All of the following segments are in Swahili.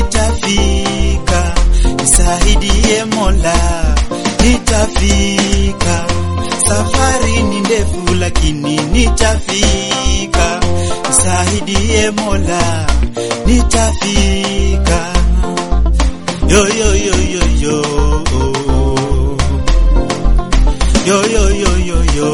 nitafika, nisaidie Mola, nitafika. Safari ni ndefu, lakini nitafika, nisaidie Mola, nitafika. Yo yo yo yo yo yo yo yo yo yo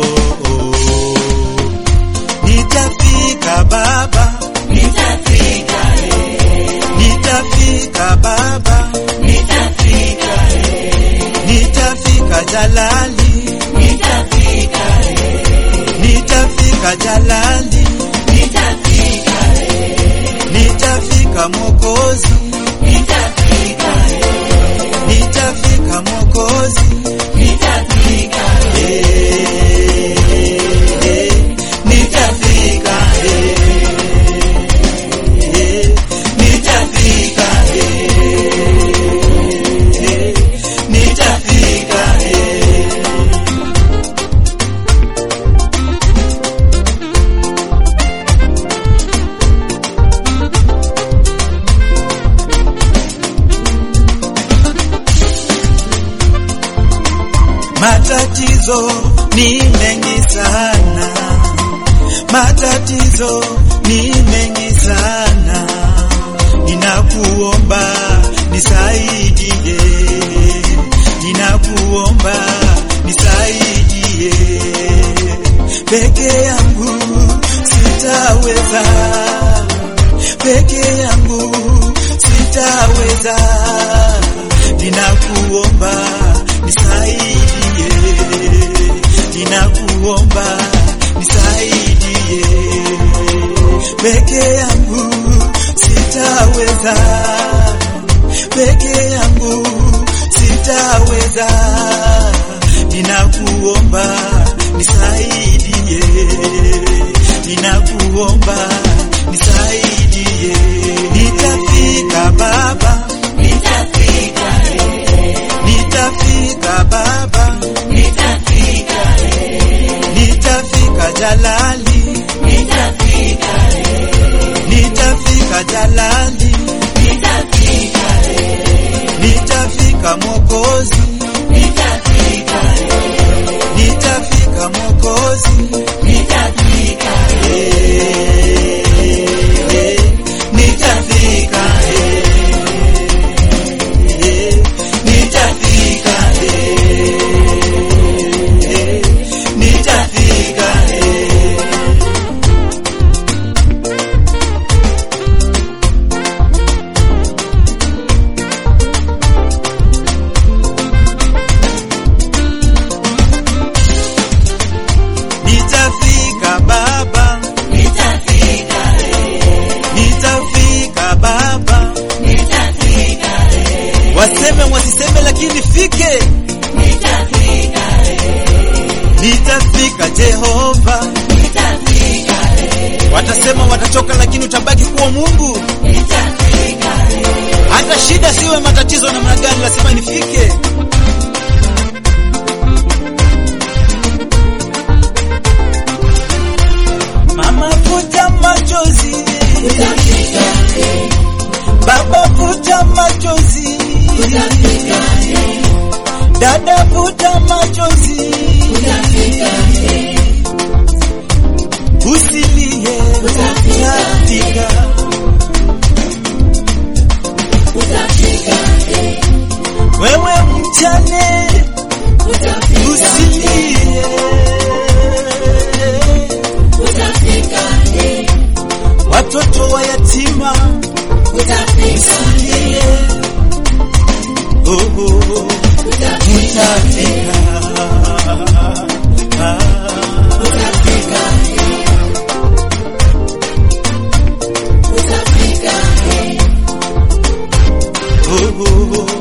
nitafika baba Nitafika, eh, nitafika baba nitafika, eh, nitafika jalali nitafika, eh, nitafika jalali nitafika, eh, nitafika mokozi nitafika, eh, nitafika mokozi nitafika, Eh, eh, nitafika eh, eh, nitafika eh, eh, nitafika eh. Matatizo ni mengi sana, matatizo ni mengi sana. Ninakuomba nisaidie, ninakuomba nisaidie. Peke yangu sitaweza, peke yangu sitaweza. Ninakuomba nisaidie, ninakuomba nisaidie. Peke yangu sitaweza, peke yangu sitaweza. Ninakuomba nisaidie, ninakuomba nisaidie. Nitafika Baba, nitafika, eh, nitafika Baba, nitafika, eh, nitafika Jalali, nitafika, eh, nitafika Jalali, nitafika, eh, nitafika Mokozi, nitafika, eh, nitafika Mokozi, nitafika, eh, eh, nitafika eh, eh, nitafika eh, eh, nitafika eh. Nitafika baba, nitafika, eh, nitafika baba, nitafika, eh, waseme wasiseme, lakini fike. nitafika, eh, Nitafika Jehova, nitafika, eh, watasema watachoka, lakini utabaki kuwa Mungu. nitafika, eh, Hata shida siwe matatizo namna gani, lazima nifike. Mama futa machozi, nitafika, eh, baba futa machozi, nitafika, eh, dada futa machozi, nitafika, eh, usilie, utafika. nitafika, eh, Wewe mchane, nitafika, usilie, nitafika, eh, watoto wa yatima, nitafika, usilie, oh, oh, nitafika, utafika. Ah. nitafika, eh, nitafika, eh, Oh, oh, oh.